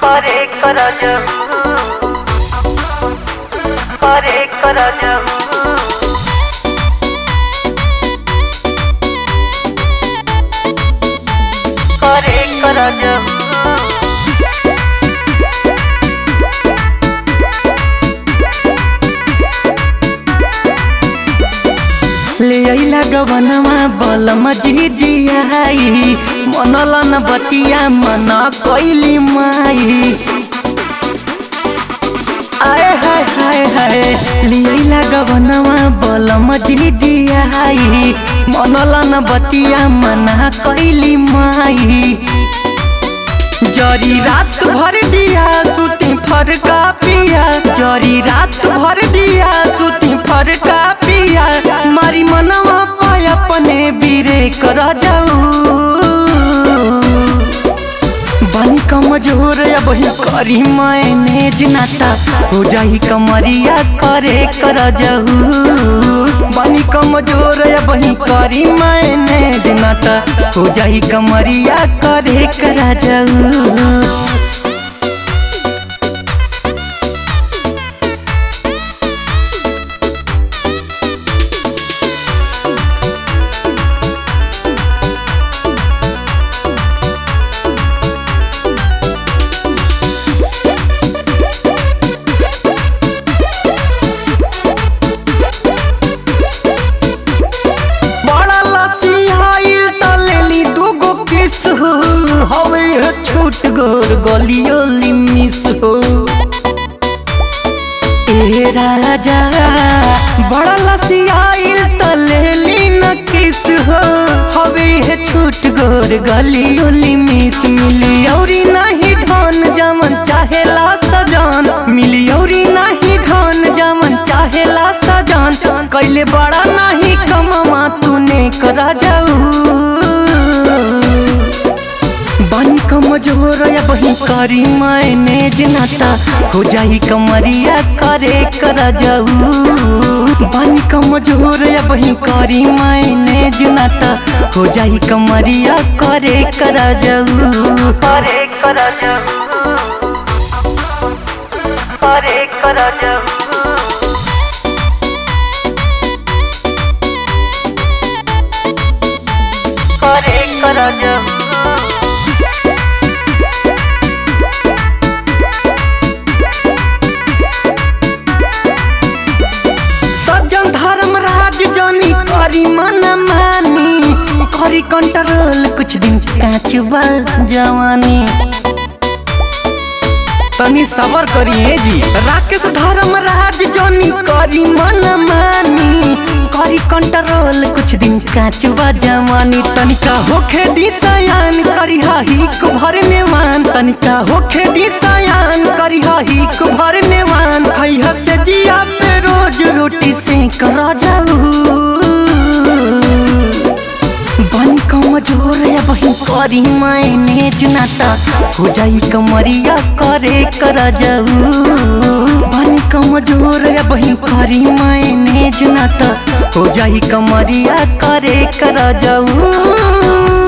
करे कर करे कर करे कर ले अइला गवनमा बल मजिदियाई मनलन बतिया मन कैली माई आए हाय हाय हाय ले अइला गवनमा बल मजिदियाई मनलन बतिया मन कैली माई जरी रात भर दिया सुती फरका पिया जरी रात भर दिया सुती फरका पिया मारी मनवा पाय अपने बीरे कर जाऊ बानी कमजोर अब ही करी मैनेज नाता हो जाही कमरिया करे कर जाऊ बानी कमजोर अब ही करी मैनेज नाता हो जाही कमरिया करे कर जाऊ बड़ा लसियाइल त लेली दूगो किस हो हवे है छूट गोर गलियोली मिस हो ए राजा बड़ा लसियाइल त लेली न किस हो हवे है छूट गोर गलियोली मिस मिली औरी नहीं धन जमन चाहेला सजान मिली औरी नहीं धन जमन चाहेला सजान कैले बड़ा नहीं कमवा तूने करा जाऊ बानी कमजोर या बही करी मैनेज नाता हो जाही कमरिया करे कर जाऊ बानी कमजोर या बही करी मैनेज नाता हो जाही कमरिया करे कर जाऊ करे कर करे कर करे कर सज्जन धर्मराज जानी करी मन मानी करी कंट्रोल कुछ दिन काचबा जवानी तनी सबर करिए जी राकेश धर्मराज जानी करी मन मानी करी कंट्रोल कुछ दिन काचबा जवानी तनिका होखे दिसयान करी ही भरने मान तनिका होखे दिसयान करी ही भरने मान खैह से जिया पे रोज रोटी से कर जाऊ बनी कमजोर या बही करी मैनेज नाता हो जाई कमरिया करे कर जाऊ बनी कमजोर या बही करी मैनेज नाता हो जाई कमरिया करे कर जाऊ